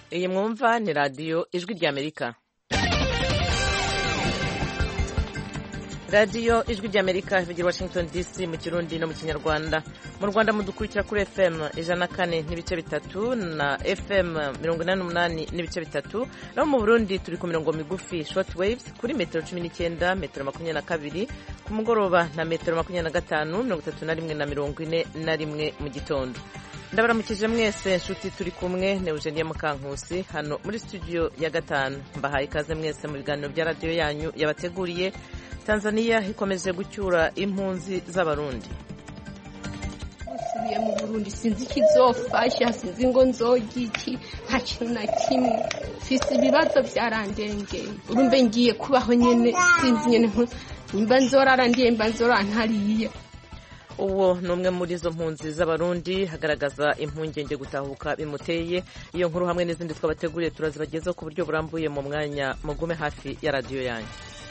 iyi mwumva ni radiyo ijwi ry'amerika radiyo ijwi ry'amerika ivugira washington dc mu kirundi no mu kinyarwanda mu rwanda mudukurikira kuri fm ijana na kane n'ibice bitatu na fm mirongo inani n'umunani n'ibice bitatu naho mu burundi turi ku mirongo migufi short waves kuri metero cumi n'icyenda metero makumyabiri na kabiri ku mugoroba na metero makumyabiri na gatanu mirongo itatu na rimwe na mirongo ine na rimwe mu gitondo ndabaramukije mwese nshuti turi kumwe ne Eugenie Mukankusi hano muri studio ya gatanu mbahaye ikaze mwese mu biganiro bya radiyo yanyu yabateguriye tanzania ikomeje gucyura impunzi z'abarundi usubiye mu burundi sinzi ikizofasha sinzi ngo nzoga iki nta kintu na kimwe mfise ibibazo byarandengeye urumve ngiye kubaho nyene sinzi nyene nimba nzorara ndiye mba nzora ntariye uwo ni umwe muri izo mpunzi z'abarundi hagaragaza impungenge gutahuka bimuteye iyo nkuru hamwe n'izindi twabateguriye turazibagezaho ku buryo burambuye mu mwanya mugume hafi ya radiyo yanyu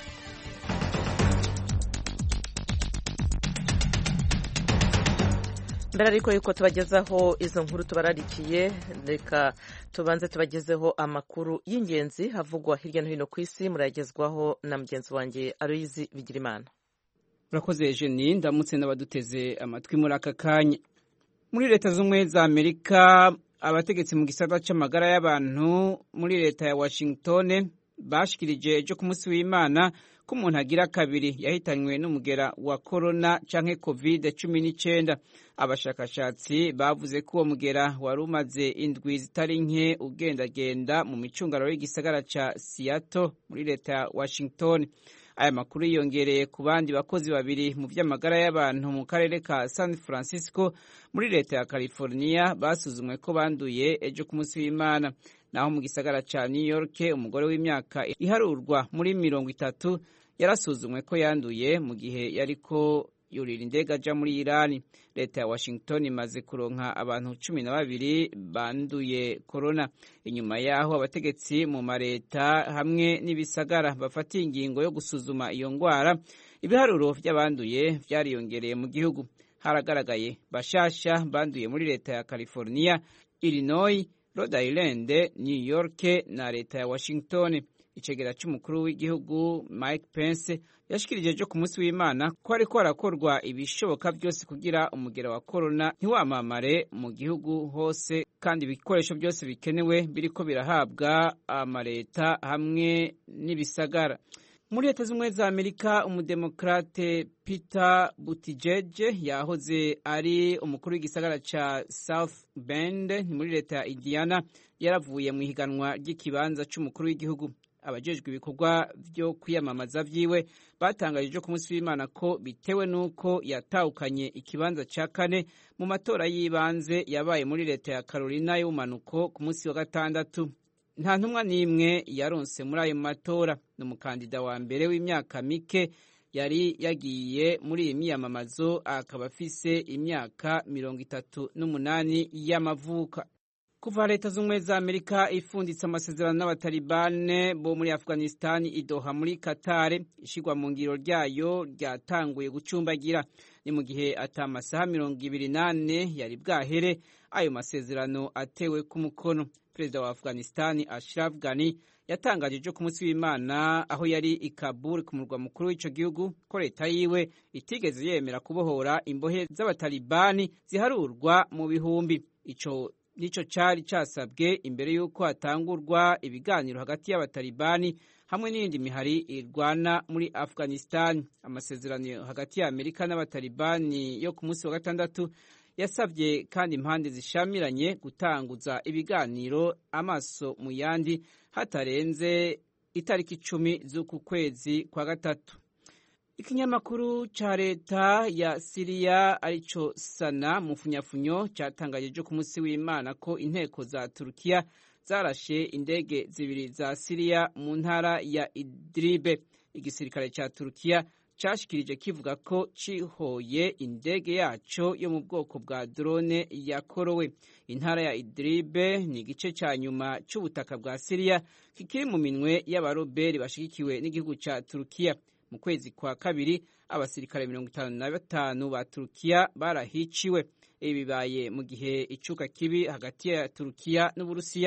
mbere ariko yuko tubagezaho izo nkuru tubararikiye reka tubanze tubagezeho amakuru y'ingenzi havugwa hirya no hino ku isi murayagezwaho na mugenzi wanjye aruyizi bigirimana urakoze jeni ndamutse n'abaduteze amatwi muri aka kanya muri leta z'ubumwe za amerika abategetsi mu gisata cy'amagara y'abantu muri leta ya washington bashikirije ejo ku munsi w'imana ko umuntu agira kabiri yahitanywe n'umugera wa korona canke covid cumi n'icyenda abashakashatsi bavuze ko uwo mugera wari umaze indwi zitari nke ugendagenda mu micungararo y'igisagara ca Seattle muri leta ya Washington aya makuru yiyongereye ku bandi bakozi babiri mu by'amagara y'abantu mu karere ka San Francisco muri leta ya California basuzumwe ko banduye ejo ku munsi w'Imana naho mu gisagara ca New York umugore w'imyaka iharurwa muri mirongo itatu yarasuzumwe ko yanduye mu gihe yariko yurira indege aja muri Irani leta ya Washington imaze kuronka abantu cumi na babiri banduye korona inyuma yaho abategetsi mu mareta hamwe n'ibisagara bafatiye ingingo yo gusuzuma iyo ngwara ibiharuro vy'abanduye vyariyongereye mu gihugu haragaragaye bashasha banduye muri leta ya California Illinois Rhode Island New York na leta ya Washington icegera c'umukuru w'igihugu Mike Pence yashikirije ejo ku munsi w'Imana ko ariko harakorwa ibishoboka byose kugira umugera wa korona ntiwamamare mu gihugu hose kandi ibikoresho byose bikenewe biriko birahabwa amaleta hamwe n'ibisagara muri leta z'ubumwe za amerika umudemokrate peter buttigieg yahoze ari umukuru w'igisagara ca south bend muri leta ya indiana yaravuye mu ihiganwa ry'ikibanza c'umukuru w'igihugu abajejwe ibikorwa byo kwiyamamaza vyiwe batangarije ku munsi w'imana ko bitewe n'uko yatahukanye ikibanza ca kane mu matora y'ibanze yabaye muri leta ya carolina y'ubumanuko ku munsi wa gatandatu nta ntumwa n'imwe yaronse muri ayo matora ni umukandida wa mbere w'imyaka mike yari yagiye muri iyi miyamamazo akaba afise imyaka mirongo itatu n'umunani y'amavuka kuva leta z'ubumwe za amerika ifunditse amasezerano n'abatalibane bo muri afghanistan idoha muri katare ishigwa mu ngiro ryayo ryatanguye gucumbagira ni mu gihe ata amasaha mirongo ibiri n'ane yari bwahere ayo masezerano atewe ku mukono perezida wa afghanistan ashraf ghani yatangaje ejo ku munsi w'imana aho yari i kabul ku murwa mukuru w'ico gihugu ko leta yiwe itigeze yemera kubohora imbohe z'abatalibani ziharurwa mu bihumbi ico nico cari casabwe imbere y'uko hatangurwa ibiganiro hagati y'abatalibani hamwe n'iyindi mihari irwana muri afghanistan amasezerano hagati ya amerika n'abatalibani yo ku munsi wa gatandatu yasabye kandi impande zishamiranye gutanguza ibiganiro amaso mu yandi hatarenze itariki icumi z'uku kwezi kwa gatatu ikinyamakuru ca leta ya siriya arico sana mu funyafunyo catangaje ejo ku munsi w'imana ko inteko za turukiya zarashe indege zibiri za siriya mu ntara ya idribe igisirikare ca turukiya cashikirije kivuga ko cihoye indege yaco yo mu bwoko bwa drone yakorowe intara ya idribe ni igice ca nyuma c'ubutaka bwa siriya kikiri mu minwe y'abaroberi bashigikiwe n'igihugu ca turukiya mu kwezi kwa kabiri abasirikare mirongo itanu na batanu ba turukiya barahiciwe ibi bibaye mu gihe icuka kibi hagati ya turukiya n'uburusiya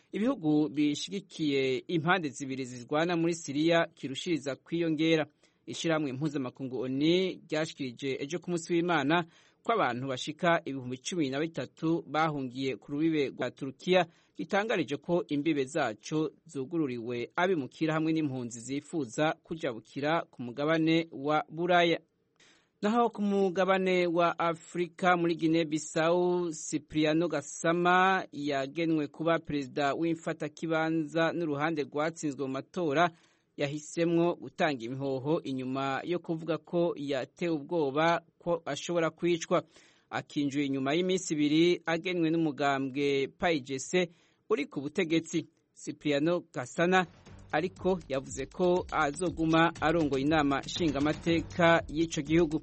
ibihugu bishigikiye impande zibiri zirwana muri siriya kirushiriza kwiyongera ishyirahamwe mpuzamakungu oni ryashikirije ejo ku munsi w'imana ko abantu bashika ibihumbi cumi na bitatu bahungiye ku rubibe rwa turukiya gitangarije ko imbibe zaco zugururiwe abimukira hamwe n'impunzi zifuza kujabukira ku mugabane wa buraya naho ku mugabane wa afurika muri gine bisawu cipriano gasama yagenwe kuba perezida w'imfatakibanza n'uruhande rwatsinzwe mu matora yahisemwo gutanga imihoho inyuma yo kuvuga ko yatewe ubwoba ko ashobora kwicwa akinjuye inyuma y'iminsi ibiri agenwe n'umugambwe payigese uri ku butegetsi cipriano gasana ariko yavuze ko azoguma arongoye inama nshingamateka y'icyo gihugu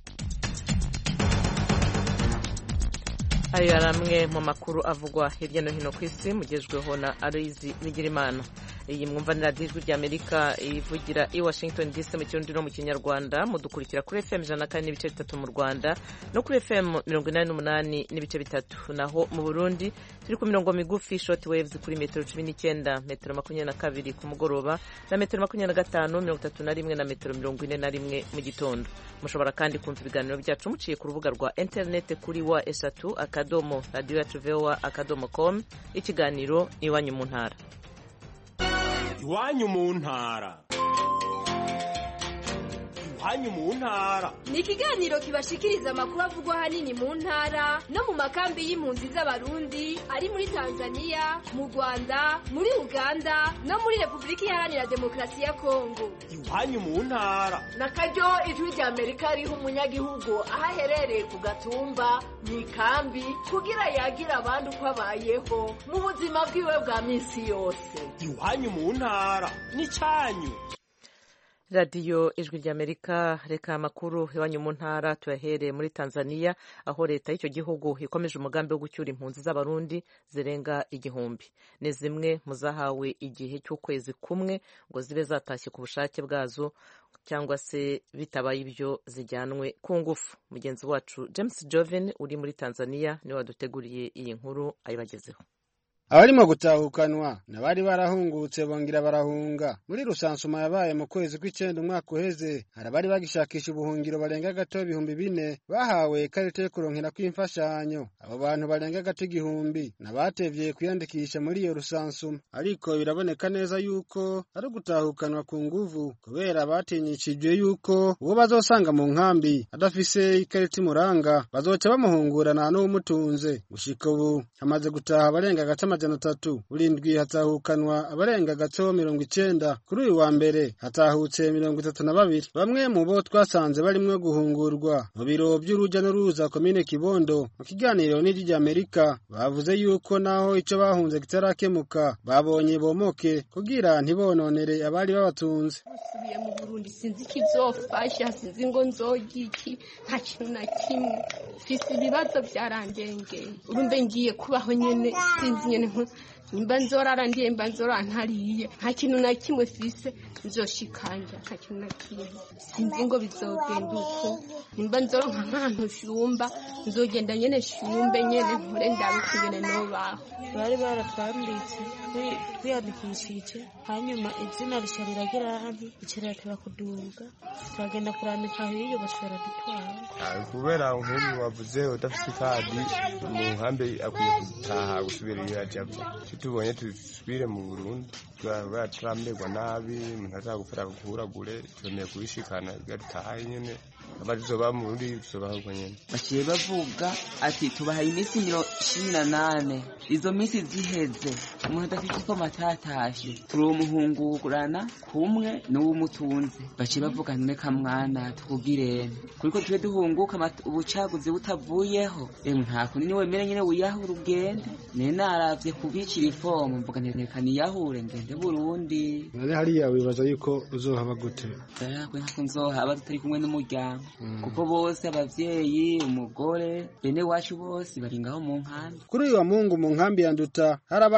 ayo yari amwe mu makuru avugwa hirya no hino ku isi mugejweho na arizi bigirimana iyi mwumva ni radiyo ijwi ry'amerika ivugira i washington dc mu kirundi no mu kinyarwanda mudukurikira kuri fm ijana na kane n'ibice bitatu mu rwanda no kuri fm mirongo inani n'umunani n'ibice bitatu naho mu burundi turi ku mirongo migufi short waves kuri metero cumi n'icyenda metero makumyabiri na kabiri ku mugoroba na metero makumyabiri na gatanu mirongo itatu na rimwe na metero mirongo ine na rimwe mu gitondo mushobora kandi kumva ibiganiro byacu muciye ku rubuga rwa interineti kuri wa eshatu akadomo radiyo yacu vowa akadomo com ikiganiro iwanyu mu ntara iwanyu mu ntara iwanyu mu ntara ni ikiganiro kibashikiriza amakuru avugwa ahanini mu ntara no mu makambi y'impunzi z'abarundi ari muri tanzania mu rwanda muri uganda no muri repubulika iharanira demokarasi ya kongo iwanyu mu ntara na karyo ijwi rya amerika riha umunyagihugu aho aherereye ku gatumba mu ikambi kugira yagire abandi uko abayeho mu buzima bwiwe bwa minsi yose iwanyu mu ntara ni cyanyu radiyo ijwi ry'amerika reka amakuru iwanyu mu ntara tuyahereye muri tanzania aho leta y'icyo gihugu ikomeje umugambi wo gucyura impunzi z'abarundi zirenga igihumbi ni zimwe mu zahawe igihe cy'ukwezi kumwe ngo zibe zatashye ku bushake bwazo cyangwa se bitabaye ibyo zijyanwe ku ngufu mugenzi wacu james joven uri muri tanzania niwe waduteguriye iyi nkuru ayibagezeho abarimo gutahukanwa n'abari barahungutse bongera barahunga muri rusansuma yabaye mu kwezi kw'icyenda umwaka uheze hari abari bagishakisha ubuhungiro barenga gato ibihumbi bine bahawe ikarita yo kuronkera kw'imfashanyo abo bantu barenga gato igihumbi n'abatevye kwiyandikisha muri iyo rusansuma ariko biraboneka neza yuko ari ugutahukanwa ku nguvu kubera batinyishijwe yuko uwo bazosanga mu nkambi adafise ikarita imuranga bazoca bamuhungurana n'uwumutunze gushika ubu hamaze gutaha abarenga gato amajana atatu burindwi hatahukanwa abarenga gato mirongo icenda kuri uyu wa mbere hatahutse mirongo itatu na babiri bamwe mu bo twasanze barimwo guhungurwa mu biro by'uruja n'uruza komine kibondo mu kiganiro n'ijwi ry'amerika bavuze yuko naho ico bahunze kitarakemuka babonye bomoke kugira ntibononere abari babatunze usubiye mu burundi sinzi ikizofasha sinzi ngo nzoga iki nta kintu na kimwe mfise ibibazo byarandengeye urumve ngiye kubaho nyene sinzi nyene nimba nzorara ndiye mba nzora ntariye nta kintu na kimwe fise nzoshikanja nta kintu na kimwe sinzi ngo bizogenda uko nimba nzoronka nk'ahantu shumba nzogenda nyene shumbe nyene nkore ndabe kugene nobaho bari baratwanditse twiyandikishije hanyuma izina rica riragira hano rica rirateba kuduga turagenda kurandika hiyo bashobora dutwara kubera nk'ubu wavuze udafite ikadi mu nkambi akwiye gutaha gusubira iyo yajavye tubonye dusubire mu burundi kubera turamerwa nabi umuntu ashaka gufata kukuragure turemeye kubishikana dutahe nyene abazoba mu burundi tuzobaho uko nyene baciye bavuga ati tubahaye iminsi cumi na nane izo minsi ziheze umuntu adafite ko matatashe turumuhungurana kumwe n'uwumutunze baciye bavuga none kamwana tukugirene kuriko tube duhunguka ubucaguzi butavuyeho emwe nta kundi ni wemere nyene wiyahura ugende nene naravye kubicira ifomu mvuga ntereka niyahure ngende burundi none hariya wibaza yuko uzohaba gute yakwe ntako nzohaba tutari kumwe n'umuryango kuko bose abavyeyi umugore bene wacu bose bari ngaho mu nkambi kuri uyu wa mungu mu nkambi ya nduta harabaye urugendo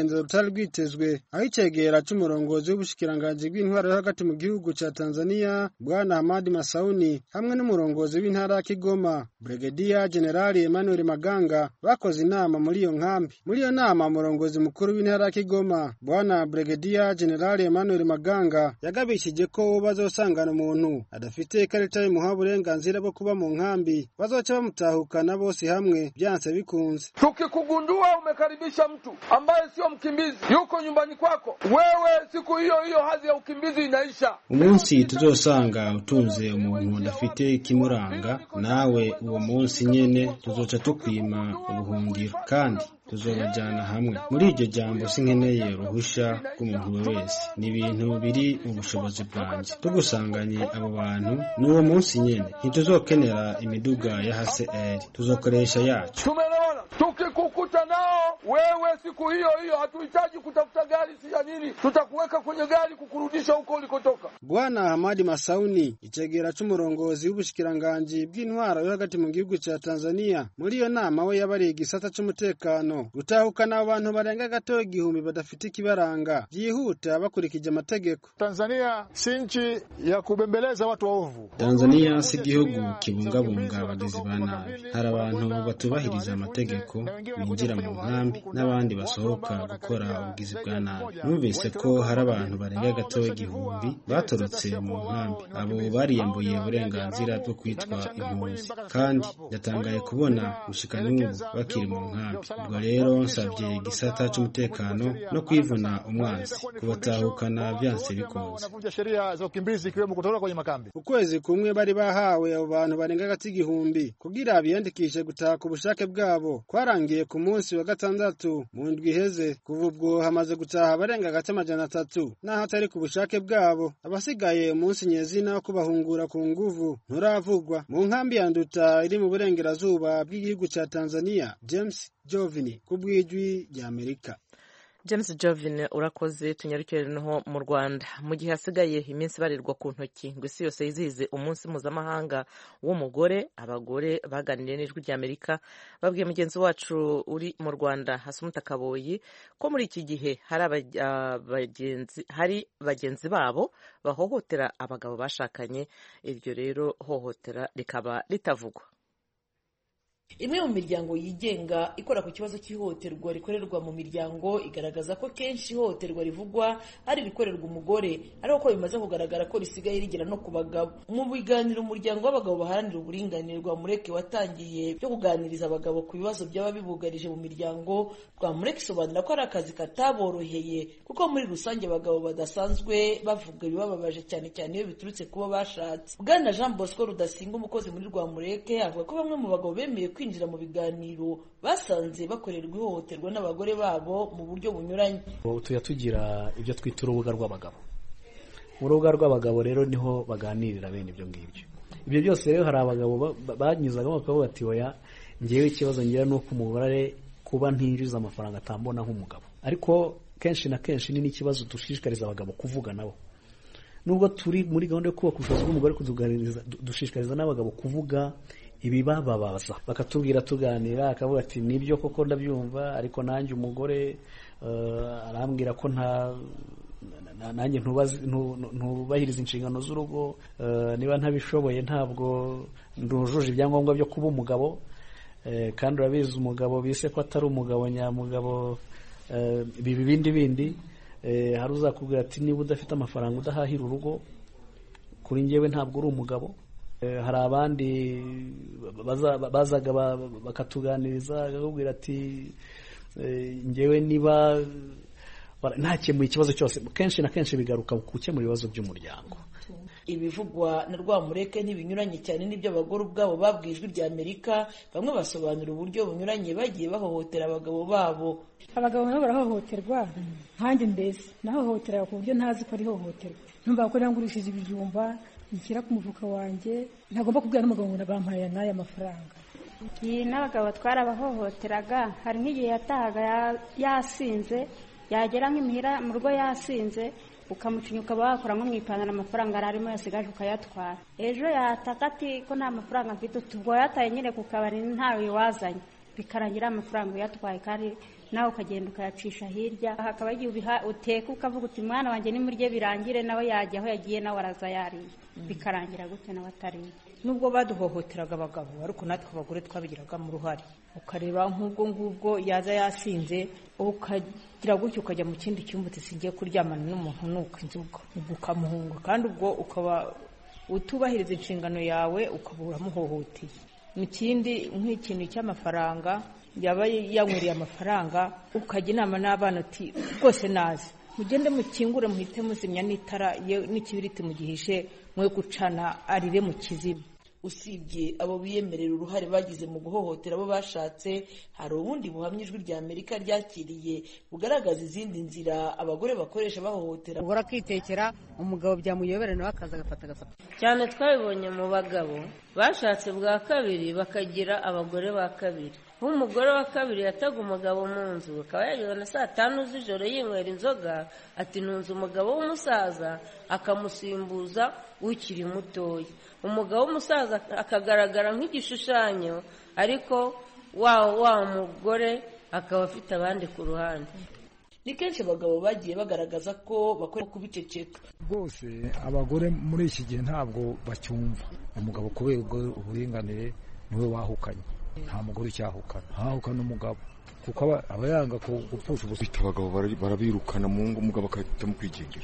urugenzo rutari rwitezwe aho icegera c'umurongozi w'ubushikiranganji bw'intwaro yo hagati mu gihugu ca tanzania bwana hamadi masauni hamwe n'umurongozi w'intara ya kigoma brigadier generali emmanuel maganga bakoze inama muri iyo nkambi muri iyo nama umurongozi mukuru w'intara ya kigoma bwana brigadier generali emmanuel maganga yagabishije ko bazosangana umuntu adafite ikarita y'umuha uburenganzira bwo kuba mu nkambi bazoca bamutahukana bose hamwe byanse bikunze tukikugundua umekaribisha mtu ambaye sio mkimbizi yuko nyumbani kwako wewe siku hiyo hiyo hadhi ya ukimbizi inaisha umunsi tuzosanga utunze umuntu udafite ikimuranga nawe uwo munsi nyene tuzoca tukwima ubuhungiro kandi tuzobajyana hamwe muri iryo jambo sinkeneye uruhusha rw'umuntu wese ni ibintu biri mu bushobozi bwanjye tugusanganye abo bantu n'uwo munsi nyene ntituzokenera imiduga ya hcr tuzokoresha yacu tumeelewana tukikukuta nao wewe siku hiyo hiyo hatuhitaji kutafuta gari si ya nini tutakuweka kwenye gari kukurudisha huko ulikotoka bwana hamadi masauni icegera c'umurongozi w'ubushikiranganji bw'intwaro yo hagati mu gihugu ca tanzania muri iyo nama we yabariye igisata c'umutekano gutahukana abo bantu barenga gato igihumbi badafite ikibaranga byihuta bakurikije amategeko tanzania si nchi ya kubembeleza watu waovu tanzania si igihugu kibungabunga abagizi ba nabi hari abantu batubahiriza amategeko binjira mu nkambi n'abandi basohoka gukora ubugizi bwa nabi numvise ko hari abantu barenga gato igihumbi batorotse mu nkambi abo bariyambuye uburenganzira bwo kwitwa impunzi kandi ndatangaye kubona gushika n'ubu bakiri mu nkambi ubwo rero nsabye igisata c'umutekano no kwivuna umwanzi kubatahukana byanse bikunze ukwezi kumwe bari bahawe abo bantu barenga hagati igihumbi kugira biyandikishe gutaha ku bushake bwabo kwarangiye ku munsi wa gatandatu mu ndwi iheze kuva ubwo hamaze gutaha abarenga hagati amajana atatu n'aho atari ku bushake bwabo abasigaye umunsi nyezina wo kubahungura ku nguvu nturavugwa mu nkambi ya nduta iri mu burengerazuba bw'igihugu ca tanzania james jovini ku bw'ijwi ry'amerika james jovin urakoze tunyarukire noneho mu rwanda mu gihe hasigaye iminsi ibarirwa ku ntoki ngo isi yose yizihize umunsi mpuzamahanga w'umugore abagore baganiriye n'ijwi ry'amerika babwiye mugenzi wacu uri mu rwanda hasumuta kaboyi ko muri iki gihe hari bagenzi babo bahohotera abagabo bashakanye iryo rero hohotera rikaba ritavugwa imwe mu miryango yigenga ikora ku kibazo cy'ihohoterwa rikorerwa mu miryango igaragaza ko kenshi ihohoterwa rivugwa ari irikorerwa umugore ariko ko bimaze kugaragara ko risigaye rigera no ku bagabo mu biganiro umuryango w'abagabo baharanira uburinganire rwa mureke watangiye byo kuganiriza abagabo ku bibazo byaba bibugarije mu miryango rwa mureke isobanura ko ari akazi kataboroheye kuko muri rusange abagabo badasanzwe bavuga ibibababaje cyane cyane iyo biturutse kuba bashatse bwana jean bosco rudasinga umukozi muri rwa mureke avuga ko bamwe mu bagabo bemeye kwinjira mu biganiro basanze bakorerwa ihohoterwa n'abagore babo mu buryo bunyuranye tujya tugira ibyo twita urubuga rw'abagabo mu rubuga rw'abagabo rero niho baganirira bene ibyo ngibyo ibyo byose rero hari abagabo banyuzagamo bakavuga bati oya ngewe ikibazo ngira ni uko umugore kuba ntinjiza amafaranga atambona nk'umugabo ariko kenshi na kenshi ni n'ikibazo dushishikariza abagabo kuvuga nabo nubwo turi muri gahunda yo kubaka ubushobozi bw'umugore dushishikariza n'abagabo kuvuga ibibababaza bakatubwira tuganira akavuga ati nibyo koko ndabyumva ariko nanjye umugore arambwira ko nta nanjye ntubahiriza inshingano z'urugo niba ntabishoboye ntabwo ndujuje ibyangombwa byo kuba umugabo kandi urabizi umugabo bise ko atari umugabo nyamugabo biba ibindi bindi hari uzakubwira ati niba udafite amafaranga udahahira urugo kuri ngewe ntabwo uri umugabo hari abandi bazaga bakatuganiriza bakakubwira ati ngewe niba ntakemuye ikibazo cyose kenshi na kenshi bigaruka ku gukemura ibibazo by'umuryango ibivugwa na rwamureke ntibinyuranye cyane n'ibyo abagore ubwabo babwiye ijwi rya amerika bamwe basobanura uburyo bunyuranye bagiye bahohotera abagabo babo abagabo nabo barahohoterwa nkanjye mbese nahohoteraga ku buryo ntazi ko ari ihohoterwa numva ko nangurishije ibijumba nshyira ku mufuka wanjye ntagomba kubwira n'umugabo ngo bampaye n'aya mafaranga iyi n'abagabo twarabahohoteraga hari nk'igihe yatahaga yasinze yagera nk'imuhira mu rugo yasinze ukamucinya ukaba wakora nko mu ipantaro amafaranga yari arimo yasigaje ukayatwara ejo yataka ati ko nta mafaranga mfite ubwo yataye nyine ku kabari ntawe wazanye bikarangira amafaranga uyatwaye kandi nawe ukagenda ukayacisha hirya hakaba igihe ubiha uteka ukavuga uti mwana wanjye nimurye birangire nawe yajya aho yagiye nawe araza yariye bikarangira gute nawe atariye nubwo baduhohoteraga abagabo ariko natwe abagore twabigiragamo uruhare ukareba nk'ubwo ngubwo yaza yasinze ukagira gutyo ukajya mu kindi cyumba uti kuryamana n'umuntu nuko inzoga ubwo ukamuhunga kandi ubwo ukaba utubahiriza inshingano yawe ukaba uramuhohoteye mu kindi nk'ikintu cy'amafaranga yaba yanyweriye amafaranga ukajya inama n'abana uti rwose nazi mugende mukingure muhite muzimya n'itara n'ikibiriti mugihishe mwe gucana arire mu kiziba usibye abo biyemerera uruhare bagize mu guhohotera abo bashatse hari ubundi buhamya ijwi rya amerika ryakiriye bugaragaza izindi nzira abagore bakoresha bahohotera umugore akitekera umugabo byamuyobera nawe akaza agafata agasapa cyane twabibonye mu bagabo bashatse bwa kabiri bakagira abagore ba kabiri nk'umugore wa kabiri yataga umugabo mu nzu akaba yageze na saa tanu z'ijoro yinywera inzoga ati ntunze umugabo w'umusaza akamusimbuza ukiri mutoya umugabo w'umusaza akagaragara nk'igishushanyo ariko wa wa mugore akaba afite abandi ku ruhande ni kenshi abagabo bagiye bagaragaza ko bakora kubiceceka rwose abagore muri iki gihe ntabwo bacyumva umugabo kubera uburinganire niwe wahukanye nta mugore ucyahukana ntahukana umugabo kuko aba yanga gupfusha ubusa abagabo barabirukana mu ngo umugabo agahitamo kwigendera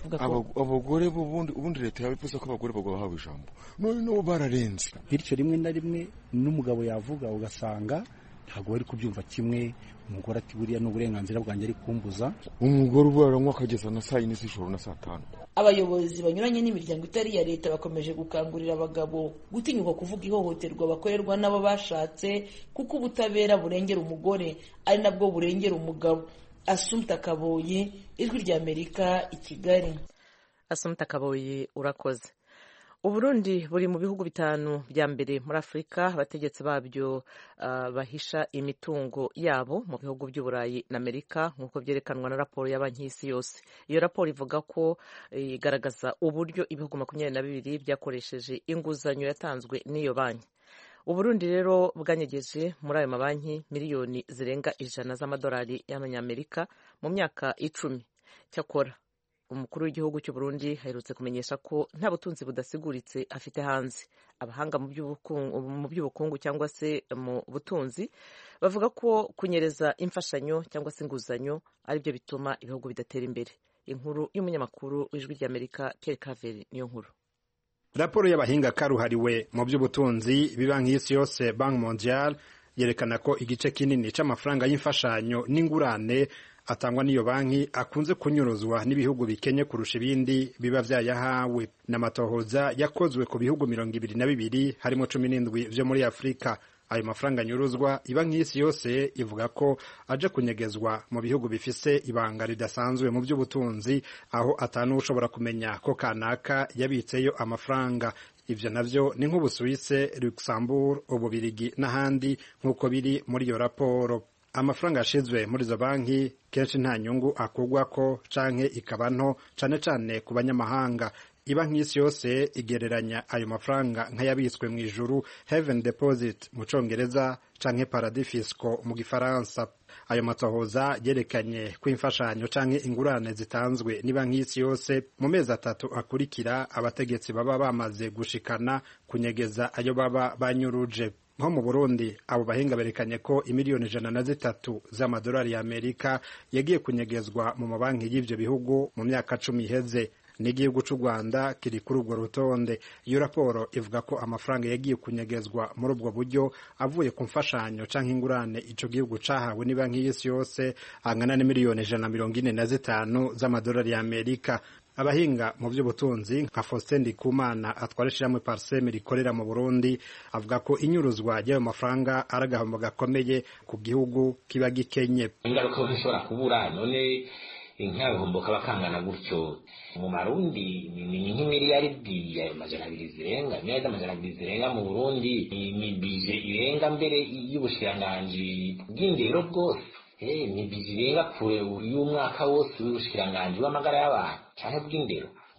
abagore ubundi ubundi leta yabivuze ko abagore bahawe ijambo none nabo bararenze bityo rimwe na rimwe n'umugabo yavuga ugasanga ntabwo bari kubyumva kimwe umugore ati buriya n'uburenganzira bwanjye ari kumbuza umugore ubu aranywa akageza na saa yine z'ijoro na saa tanu abayobozi banyuranye n'imiryango itari iya leta bakomeje gukangurira abagabo gutinyuka kuvuga ihohoterwa bakorerwa n'abo bashatse kuko ubutabera burengera umugore ari nabwo burengera umugabo asumta kaboyi ijwi rya amerika i kigali asumta kaboyi urakoze uburundi buri mu bihugu bitanu bya mbere muri afurika abategetsi babyo uh, bahisha imitungo yabo mu bihugu by'uburayi na amerika nk'uko byerekanwa na raporo ya banki y'isi yose iyo raporo ivuga ko igaragaza uburyo ibihugu makumyabiri na bibiri byakoresheje inguzanyo yatanzwe n'iyo banki uburundi rero bwanyegeje muri ayo mabanki miliyoni zirenga ijana z'amadolari y'amanyamerika mu myaka icumi cyakora umukuru w'igihugu cy'u Burundi aherutse kumenyesha ko nta butunzi budasiguritse afite hanze abahanga mu by'ubukungu cyangwa se mu butunzi bavuga ko kunyereza imfashanyo cyangwa se inguzanyo aribyo bituma ibihugu bidatera imbere inkuru y'umunyamakuru w'ijwi ry'amerika Pierre Claver niyo nkuru raporo y'abahinga karuhariwe mu by'ubutunzi bibanki y'isi yose banki mondial yerekana ko igice kinini c'amafaranga y'imfashanyo n'ingurane atangwa n'iyo banki akunze kunyuruzwa n'ibihugu bikenye kurusha ibindi biba vyayahawe n'amatohoza yakozwe ku bihugu mirongo ibiri na bibiri harimo cumi n'indwi vyo muri afurika ayo mafaranga anyuruzwa ibanki y'isi yose ivuga ko aje kunyegezwa mu bihugu bifise ibanga ridasanzwe mu by'ubutunzi aho atanu ushobora kumenya ko kanaka yabitseyo amafaranga ivyo navyo ni nk'ubusuwise luxembourg ububirigi n'ahandi nk'uko biri muri iyo raporo amafaranga yashizwe muri izo banki kenshi nta nyungu akurwako canke ikaba nto cane cane ku banyamahanga ibanki y'isi yose igereranya ayo mafaranga nk'ayabitswe mu ijuru heaven deposit mu congereza canke paradis fisco mu gifaransa ayo matohoza yerekanye ko imfashanyo canke ingurane zitanzwe n'ibanki y'isi yose mu mezi atatu akurikira abategetsi baba bamaze gushikana kunyegeza ayo baba banyuruje nko mu burundi abo bahinga berekanye ko imiliyoni ijana na zitatu z'amadolari y'amerika yagiye kunyegezwa mu mabanki y'ivyo bihugu mu myaka cumi iheze n'igihugu c'u rwanda kiri kuri urwo rutonde iyo raporo ivuga ko amafaranga yagiye kunyegezwa muri ubwo buryo avuye ku mfashanyo canke ingurane ico gihugu cahawe n'ibanki y'isi yose angana n'imiliyoni ijana na mirongo ine na zitanu z'amadolari y'amerika abahinga mu by'ubutunzi nka Faustin Ndikumana atwara ishyirahamwe Parseme rikorera mu Burundi avuga ko inyuruzwa ry'ayo mafaranga ari agahombo gakomeye ku gihugu kiba gikenye ingaruka zishobora kubura none nk'agahombo kaba kangana gutyo mu marundi ni nk'imiliyaridi ayo majana abiri zirenga miliyaridi amajana abiri zirenga mu burundi ni bije irenga mbere y'ubushikiranganji bw'indero bwose ni bije irenga kure y'umwaka wose w'ubushikiranganji w'amagara y'abantu canke bw'indero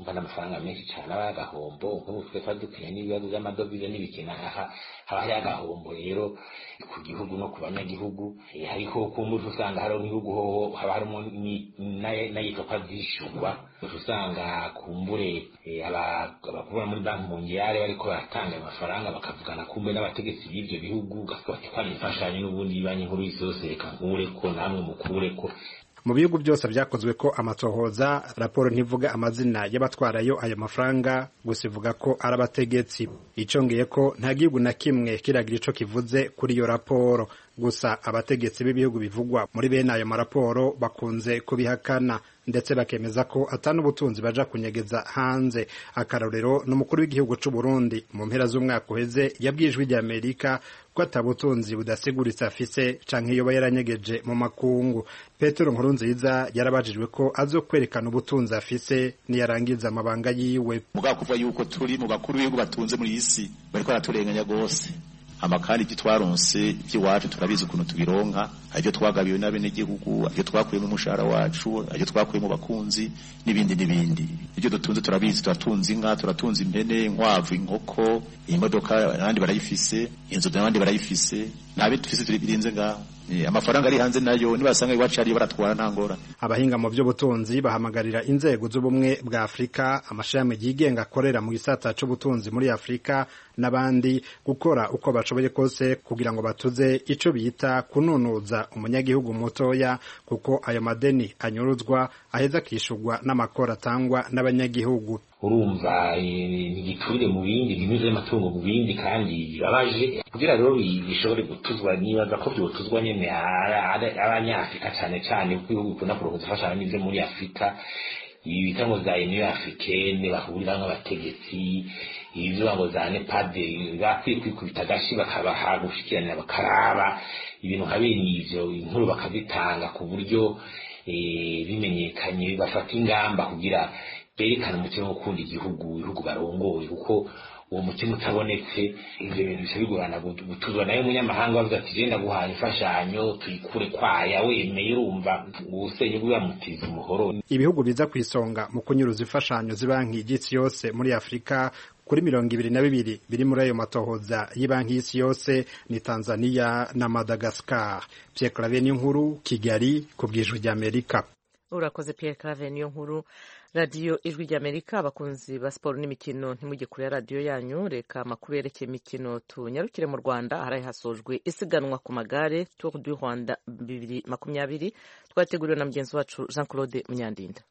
umva n'amafaranga menshi cyane aba y'agahombo nk'ubu twe tuba dukwiye n'ibibazo by'amadovize n'ibikina aha haba hari agahombo rero ku gihugu no ku banyagihugu hariho kumbuza usanga hariho nk'ibihugu hoho haba harimo n'ayitwa ko azishyurwa usanga kumbure abakubura muri banki mungiyare bariko baratanga ayo mafaranga bakavugana kumbe n'abategetsi b'ivyo bihugu ugasanga bati kwari imfashanyo n'ubundi banki nkuru y'isi yose reka nkureko namwe mukureko mu bihugu byose byakozwe ko amatohoza raporo ntivuga amazina y'abatwarayo ayo mafaranga gusa ivuga ko ari abategetsi icongeye ko nta gihugu na kimwe kiragira ico kivuze kuri iyo raporo gusa abategetsi b'ibihugu bivugwa muri bene ayo maraporo bakunze kubihakana ndetse bakemeza ko atari ubutunzi baja kunyegeza hanze akarorero n'umukuru w'igihugu c'u Burundi mu mpera z'umwaka uheze yabwijwe rya Amerika ko atabutunzi budasiguritse afise canke yoba yaranyegeje mu makungu Petero Nkurunziza yarabajijwe ko azokwerekana ubutunzi afise niyarangiza amabanga yiwe mugabo kuva yuko turi mu bakuru b'ibihugu batunze muri isi bariko baraturenganya gose amakandi ibyo twaronse iby'iwacu turabizi ukuntu tubironka ibyo twagabiwe n'abenegihugu ibyo twakuye mu mushahara wacu ibyo twakuye mu bakunzi n'ibindi n'ibindi ibyo dutunze turabizi turatunze inka turatunze impene inkwavu inkoko imodoka abandi barayifise inzu n'abandi barayifise ntabe dufise turi birinze ngaho amafaranga ari hanze nayo nibasanga iwacu ariyo baratwara nta ngorane abahinga mu by'ubutunzi bahamagarira inzego z'ubumwe bwa afurika amashami yigenga akorera mu gisata c'ubutunzi muri afurika n'abandi gukora uko bashoboye kose kugira ngo batuze ico bita kununuza umunyagihugu mutoya kuko ayo madeni anyuruzwa aheza akishurwa n'amakoro atangwa n'abanyagihugu urumva ntigiturire mu bindi binyuze amatungo mu bindi kandi bibabaje kugira rero bishobore gutuzwa nibaza ko byotuzwa nyene abanyafurika cane cane kuko ibihugu bikunda kurongoza imfashanyo n'ivyo muri afurika ibi bita ngo za union africaine bahuriramwo abategetsi ibivuga ngo za nepade bakwiye kwikubita agashi bakabaha gushikiranira bakaraba ibintu nka bene ivyo inkuru bakazitanga ku buryo bimenyekanye bafata ingamba kugira berekana umutima wo gukunda igihugu ibihugu barongoye kuko uwo mutima utabonetse ivyo bintu bisa bigorana gutuzwa nayo umunyamahanga bavuga ati je ndaguhaye imfashanyo tuyikure kwaya wemeye urumva ubusenyi bw'ibamutiza umuhoro ibihugu biza ku isonga mu kunyuruza imfashanyo z'ibanki y'isi yose muri afurika kuri mirongo ibiri na bibiri biri muri ayo matohoza y'ibanki y'isi yose ni tanzania na madagascar pierre clave n'inkuru kigali ku bwijwi ry'amerika urakoze pierre clave niyo nkuru radiyo ijwi ry'amerika abakunzi ba siporo n'imikino ntimujye kure ya radiyo yanyu reka amakuru yerekeye imikino tunyarukire mu rwanda ahari hasojwe isiganwa ku magare tour du rwanda bibiri makumyabiri twateguriwe na mugenzi wacu jean claude munyandinda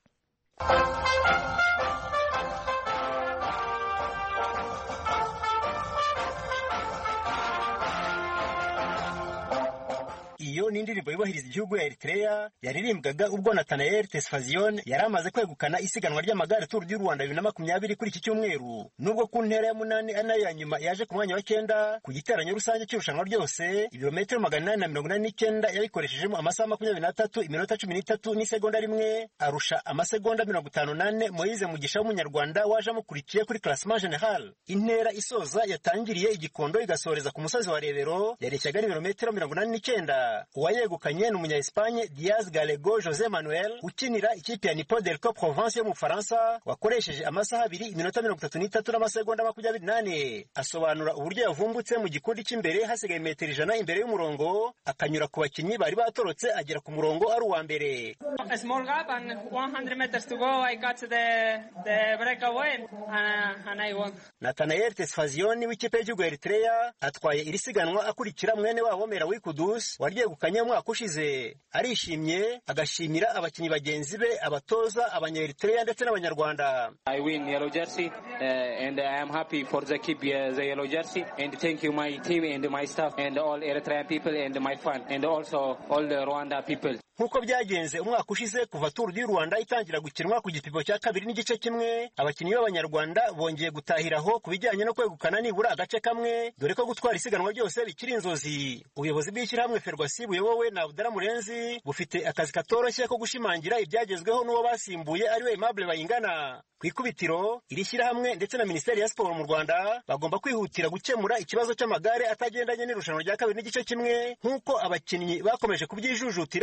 iyo ni indirimbo yubahiriza igihugu ya Eritrea yaririmbwaga ubwo Nathanael Tesfazion yari amaze kwegukana isiganwa ry'amagare Tour du Rwanda bibiri na makumyabiri kuri iki cyumweru nubwo ku ntera ya munani ari nayo ya nyuma yaje ku mwanya wa cyenda ku giteranyo rusange cy'irushanwa ryose ibirometero magana inani na mirongo inani n'icyenda yabikoreshejemo amasaha makumyabiri n'atatu iminota cumi n'itatu n'isegonda rimwe arusha amasegonda mirongo itanu n'ane Moise Mugisha w'umunyarwanda waje amukurikiye kuri classement general intera isoza yatangiriye igikondo igasoreza ku musozi wa Rebero yareshyaga n'ibirometero mirongo inani n'icyenda uwayegukanye ni umunya Espagne Diaz Gallego Jose Manuel ukinira ikipe ya Nipo Delco Provence yo mu Faransa wakoresheje amasaha abiri iminota mirongo itatu n'itatu n'amasegonda makumyabiri n'ane asobanura uburyo yavumbutse mu gikundi cy'imbere hasigaye metero ijana imbere y'umurongo akanyura ku bakinnyi bari batorotse agera ku murongo ari uwa mbere A small gap and 100 meters to go I got the the breakaway and, and I won. Nathanael Tesfazion w'ikipe y'igihugu ya Eritrea atwaye iri siganwa akurikira mwene wabo Merawi Kudus waryegukanye umwaka ushize arishimye agashimira abakinnyi bagenzi be abatoza abanya-Eritrea ndetse n'abanyarwanda I win yellow jersey uh, and I am happy for the keep uh, the yellow jersey and thank you my team and my staff and all Eritrean people and my fan and also all the Rwanda people. nk'uko byagenze umwaka ushize kuva Tour du Rwanda itangira gukinwa ku gipimo cya kabiri n'igice kimwe abakinnyi b'abanyarwanda bongeye gutahiraho ku bijyanye no kwegukana nibura agace kamwe dore ko gutwara isiganwa ryose bikiri inzozi ubuyobozi bw'ishyirahamwe ferwasi buyobowe na Abdara Murenzi bufite akazi katoroshye ko gushimangira ibyagezweho n'uwo basimbuye ariwe Aimable Bayingana ku ikubitiro iri shyirahamwe ndetse na minisiteri ya siporo mu rwanda bagomba kwihutira gukemura ikibazo cy'amagare atagendanye n'irushanwa rya kabiri n'igice kimwe nk'uko abakinnyi bakomeje kubyijujutira muri iyi turu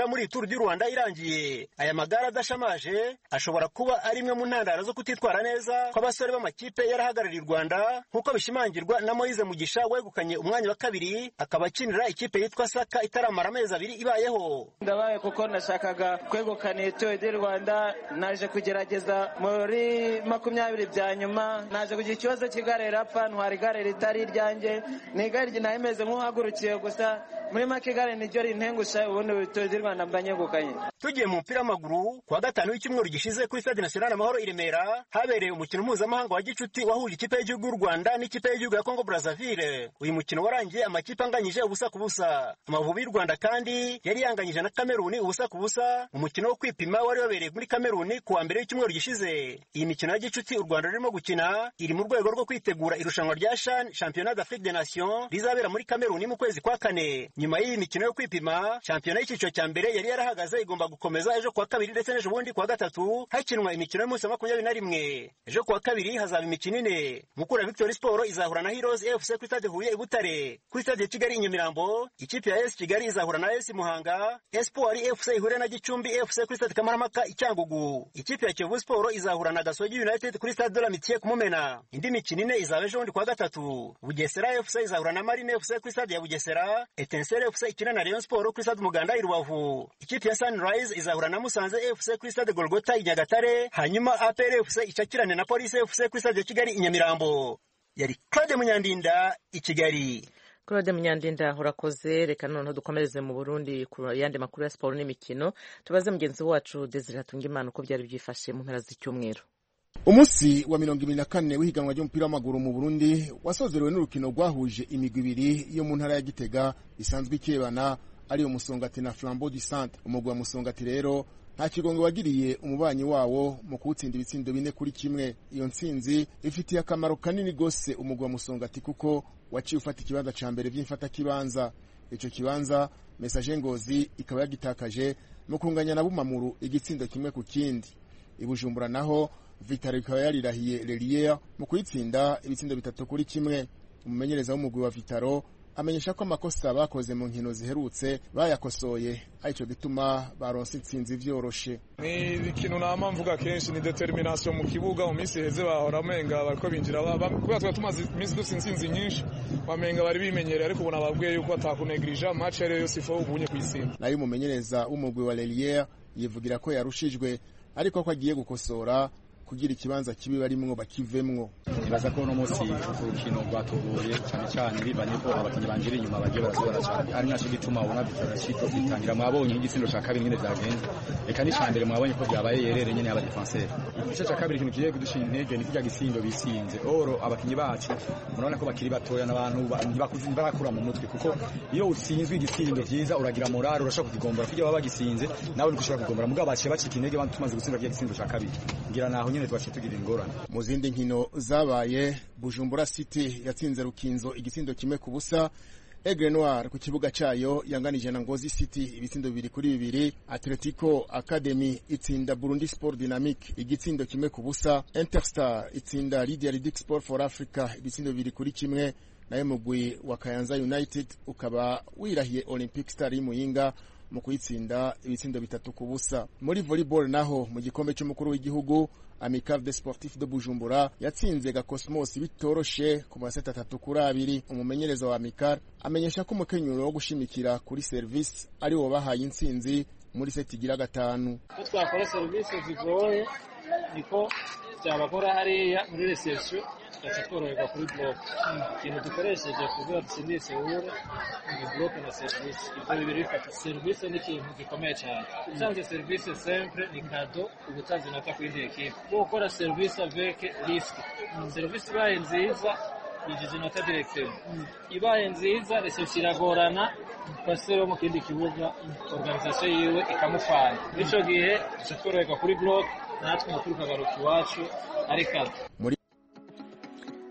Tour du Rwanda irangiye aya magare adashamaje ashobora kuba ari imwe mu ntandaro zo kutitwara neza kw'abasore b'amakipe yarahagarariye u Rwanda nk'uko bishimangirwa na Moise Mugisha wegukanye umwanya wa kabiri akaba akinira ikipe yitwa Saka itaramara amezi abiri ibayeho ndabaye kuko nashakaga kwegukana iyi Tour du Rwanda naje kugerageza muri makumyabiri bya nyuma naje kugira ikibazo cy'igare rapfa ntwara igare ritari iryanjye ni igare nayo imeze nk'uhagurukiye gusa muri make igare niryo rintengusha ubundi Tour du Rwanda mba nyegukanye tugiye mu mupira w'amaguru kuwa gatanu w'icyumweru gishize kuri stade national amahoro i Remera habereye umukino mpuzamahanga wa gicuti wahuje ikipe y'igihugu y'u Rwanda n'ikipe y'igihugu ya Congo Brazzaville uyu mukino warangiye amakipe anganyije ubusa ku busa amavubi y'u Rwanda kandi yari yanganyije na Kameruni ubusa ku busa umukino wo kwipima wari wabereye muri Kameruni kuwa mbere w'icyumweru gishize iyi mikino ya gicuti u Rwanda rurimo gukina iri mu rwego rwo kwitegura irushanwa rya CHAN Championnat d'Afrique des Nations rizabera muri Kameruni mu kwezi kwa kane nyuma y'iyi mikino yo kwipima shampiyona y'icyiciro cya mbere yari yarahagaze igomba gukomeza ejo kuwa kabiri ndetse n'ejo bundi kuwa gatatu hakinwa imikino y'umunsi wa makumyabiri na rimwe ejo kuwa kabiri hazaba imikino ine mukura victory sport izahura na heroes fc kuri stade huye i butare kuri stade ya kigali i nyamirambo ikipe ya es kigali izahura na es muhanga espoir fc ihure na gicumbi fc kuri stade kamarampaka i cyangugu ikipe ya kiyovu sport izahura na gasogi united kuri stade de la mitiye ku mumena indi mikino ine izaba ejo bundi kuwa gatatu bugesera fc izahura na marine fc kuri stade ya bugesera etensere fc ikina na rayon sport kuri stade umuganda i rubavu ikipe ya sunrise izahura na musanze fc kuri stade golgota i nyagatare hanyuma apr fc icakirane na polisi fc kuri stade ya kigali i nyamirambo yari claude munyandinda i kigali claude munyandinda urakoze reka noneho dukomereze mu burundi ku yandi makuru ya siporo n'imikino tubaze mugenzi wacu desire hatungimana uko byari byifashe mu mpera z'icyumweru umunsi wa mirongo ibiri na kane w'ihiganwa ry'umupira w'amaguru mu burundi wasozerewe n'urukino rwahuje imigwi ibiri yo mu ntara ya gitega isanzwe ikebana ariyo musongati na flambeau du centre umugwi wa musongati rero nta kigongo wagiriye umubanyi wawo mu kuwutsinda ibitsindo bine kuri kimwe iyo ntsinzi ifitiye akamaro kanini rwose umugwi wa musongati kuko waciye ufata ikibanza ca mbere vy'imfatakibanza ico kibanza mesaje ngozi ikaba yagitakaje mu kunganya na bumamuru igitsindo kimwe ku kindi ibujumbura naho vitaro ikaba yarirahiye lelier mu kuyitsinda ibitsindo bitatu kuri kimwe umumenyereza w'umugwi wa vitaro amenyesha ko amakosa bakoze mu nkino ziherutse bayakosoye arico gituma baronse intsinzi vyoroshe ni ikintu nama mvuga kenshi ni determination mu kibuga mu minsi iheze bahora amenga bariko binjira kubera twari tumaze iminsi dufite intsinzi nyinshi bamenga bari bimenyereye ariko ubu nababwiye yuko batakunegirija match ariyo yose ifa ubunye kuyitsinda nayo umumenyereza w'umugwi wa lelier yivugira ko yarushijwe ariko ko agiye gukosora kugira ikibanza kibi barimwo bakivemwo nibaza ko uno munsi urukino rwatuguye cyane cyane bivanye ko abakinnyi banjira inyuma bagiye barazibara cyane ari naco gituma ubona bitarashiko bitangira mwabonye igitsindo ca kabiri nyine vyagenze reka ni ca mbere mwabonye ko vyabaye yerere nyene y'aba defenseur igice ca kabiri ikintu kigiye kudushinga intege ni kirya gitsindo bisinze oro abakinnyi bacu murabona ko bakiri batoya n'abantu ntibakuze barakura mu mutwe kuko iyo utsinzwe igitsindo vyiza uragira morale urashobora kukigombora kugira baba bagisinze nawe niko ushobora kugombora mugabo baciye bacika intege tumaze gutsinda kirya gitsindo ca kabiri ngira naho nyene twaciye tugira ingorane mu zindi nkino zabaye bujumbura city yatsinze rukinzo igitsindo kimwe ku busa Aigle Noir ku kibuga cayo yanganije na Ngozi City ibitsindo bibiri kuri bibiri Atletico Academy itsinda Burundi Sport Dynamic igitsindo kimwe ku busa Interstar itsinda Lydia Ridic Sport for Africa ibitsindo bibiri kuri kimwe nayo mugwi wa Kayanza United ukaba wirahiye Olympic Star y'Imuyinga mu kuyitsinda ibitsindo bitatu ku busa muri volleyball naho mu gikombe cy'umukuru w'igihugu Amical de Sportif de Bujumbura yatsinze Gakosmos bitoroshe ku maseta atatu kuri abiri umumenyereza wa Amical amenyesha ko umukenyuro wo gushimikira kuri service ari wo bahaye intsinzi muri seti igira gatanu ko twakora serivisi zigoye niko byabakora hariya muri reception tugaca tworoherwa kuri block ikintu dukoresheje kugira dutsindire sewure ni block na serivisi ibyo bibiri bifata serivisi ni ikintu gikomeye cyane utanze serivisi sempre ni kado uba utanze inota ku yindi ekipe kuko gukora serivisi avec risque serivisi ibaye nziza yinjiza inota directement ibaye nziza reception iragorana pasero wo mu kindi kibuga organisation yiwe ikamufana bityo gihe duca tworoherwa kuri block natwe umupira ukagaruka iwacu ari kado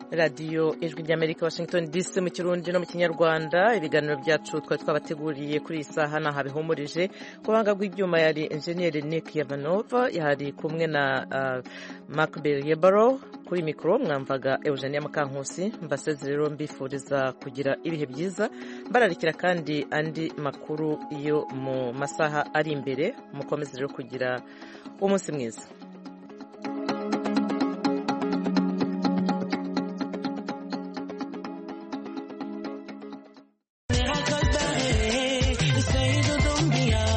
radiyo ijwi ry'amerika washington dc mu kirundi no mu kinyarwanda ibiganiro byacu twari twabateguriye kuri iyi saha ntaho bihumurije ku buhanga bw'ibyuma yari enjeniyeri nick yavanova yari kumwe na uh, macbel yebaro kuri mikoro mwamvaga eugenia mukankusi mbaseze rero mbifuriza kugira ibihe byiza mbararikira kandi andi makuru yo mu masaha ari imbere mukomeze rero kugira umunsi mwiza